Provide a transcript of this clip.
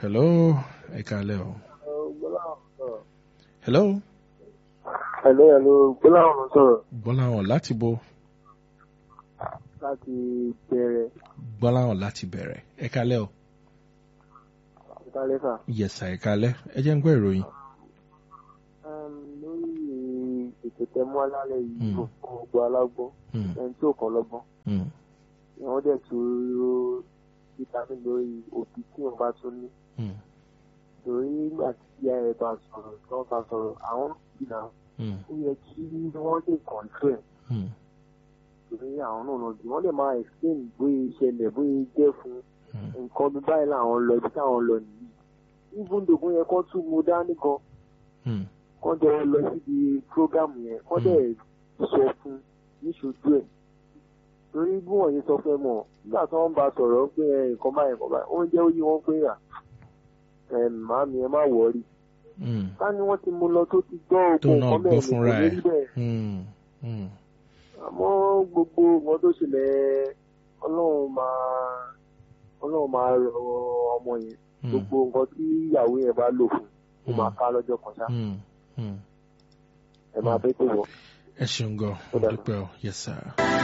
hello ẹ kálẹ́ o hello Hello, hello, Gbọ́láhàn ló sọ̀rọ̀ gbọ́láhàn láti bo láti bẹ̀rẹ̀ gbọ́láhàn láti bẹ̀rẹ̀ ẹ kálẹ́ o ìtàlẹ́fà. yẹ̀sà ẹ kálẹ́ ẹ jẹ́ ń gbọ́ ìròyìn Lórí ètò tẹmú alálẹ̀ yìí, Mm. gbogbo alágbọ́n, Hmm, ẹni tí ò kọ́ lọ́gbọ́n, hmm, wọ́n dẹ̀ tún ró vitamin lórí òbí tí wọ́n bá tún ní. hmm, Torí nígbà tí ìyá ẹ̀ bá sọ̀rọ̀, tí wọ́n bá sọ̀rọ̀, àwọn ìgbà hmm, ó yẹ kí wọ́n lè kọ̀ǹtrẹ̀ hmm, torí àwọn náà lọ jù wọ́n lè máa explain bóyá ìṣẹ̀lẹ̀ bóyá jẹ́ fún hmm, nǹkan bí báyìí làwọn lọ ibi táwọn lọ nìyí. Even though bóyá kọ́ tún mo dání gan, hmm, kọ́ jọ lọ síbi prógámù yẹn kọ́ dẹ̀ sọ fún níṣojú ẹ̀ torí bí wọ́n yẹn sọ fún ẹ mọ̀ nígbà tí wọ́n bá sọ̀rọ̀ pé ẹ, nǹkan báyìí nǹkan báyìí oúnjẹ ó yí wọn pé à ẹ màámi ẹ má wọrí hmm, ká ní wọ́n ti mú lọ tó ti gbọ́ tó ogun náà nǹkan gbọ́ bẹ́ẹ̀ ni kò fúnra ní ẹ̀ rí bẹ́ẹ̀ hmm, hmm, àmọ́ gbogbo nǹkan tó ṣẹlẹ̀ ọlọ́run máa ọlọ́run máa rọ ọmọ yẹn hmm, gbogbo nǹkan tí ìyàwó yẹn bá lò fún ó máa Hmm. ká lọ́jọ́ kan ṣá hmm, hmm. ẹ máa bẹ́ tó wọ̀. ẹ ṣeun gan Ó dára. dúpẹ́ o yẹ̀sà.